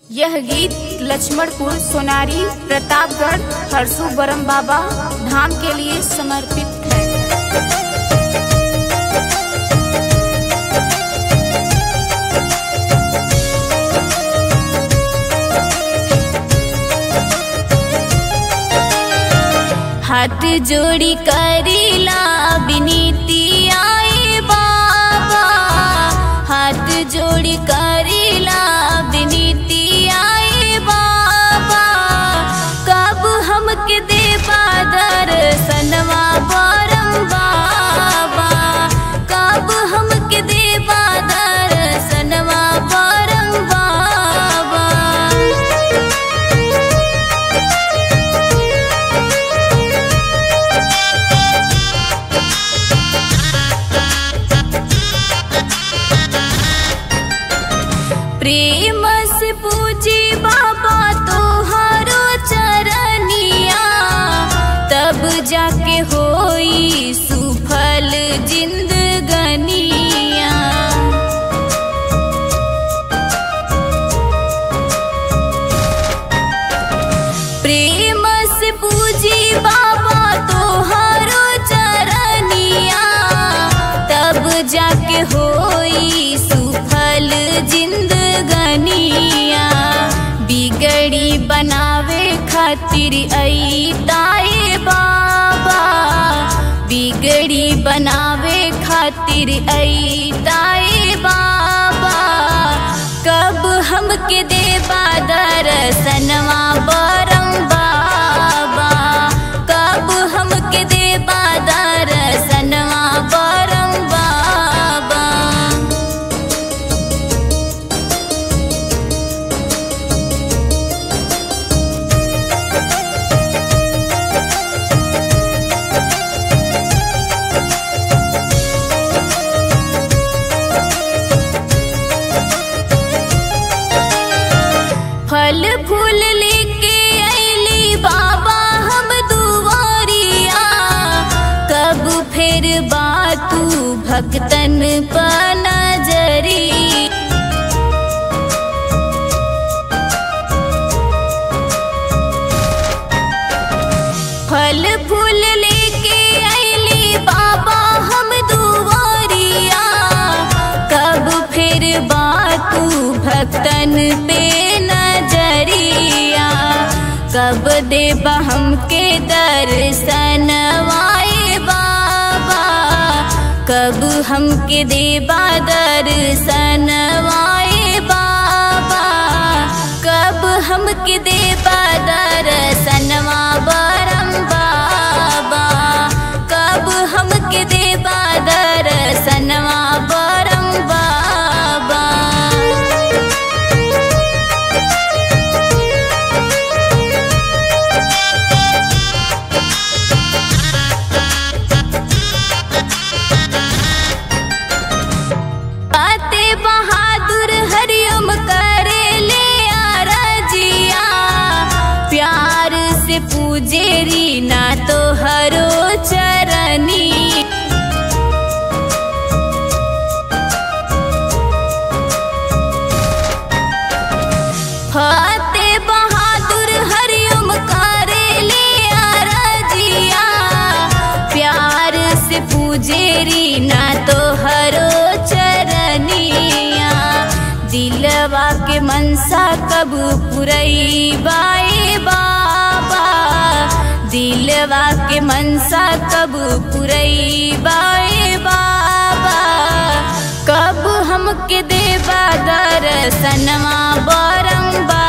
यह गीत लक्ष्मणपुर सोनारी प्रतापगढ़ हरसू बरम बाबा धाम के लिए समर्पित है हाथ जोड़ी करीला विनीति आए बाबा हाथ जोड़ी करीला विनीति आए बाबा कब हमके देबा दर्शनवा बरम बाबा कब हमके देबा दर्शनवा बरम बाबा प्रेम से पूजी बाबा तोहारो चरनिया तब जाके होई सुफल जिंदगनिया प्रेम से पूजी बाबा तोहारो चरनिया तब जाके होई सुफल जिंदगनिया बिगड़ी बनावे खातिर आई ताए बाबा बिगड़ी बनावे खातिर आई ताए बाबा कब हमके देबा दर्शनवा बरम बाबा कब हमके देबा दर्शनवा बरम बाबा फल फूल लेके अली बाबा हम दुआरिया कब फिर बातू भक्तन पर नजरी फल फूल लेके अली बाबा हम दुआरिया कब फिर बातू भक्तन पे नजरिया कब देबा हमके दर्शन वाए बाबा कब हमके देबा दर्शन वाए बाबा कब हमके देबा दर्शनवा बरम बाबा कब हमके देबा दर्शनवा बरम बाबा आते बहादुर हरिओम करे ले आरजिया प्यार से पूजे रीना तो हरो चरनी फते बहादुर हरिओम करे ले आरजिया प्यार से पूजे रीना तो हरो चरनिया दिलवा के मनसा कब पुरई बाए बाबा दिलवा के मनसा कब पुरई बाए बाबा कब हमके देबा दर्शनवा बरम बा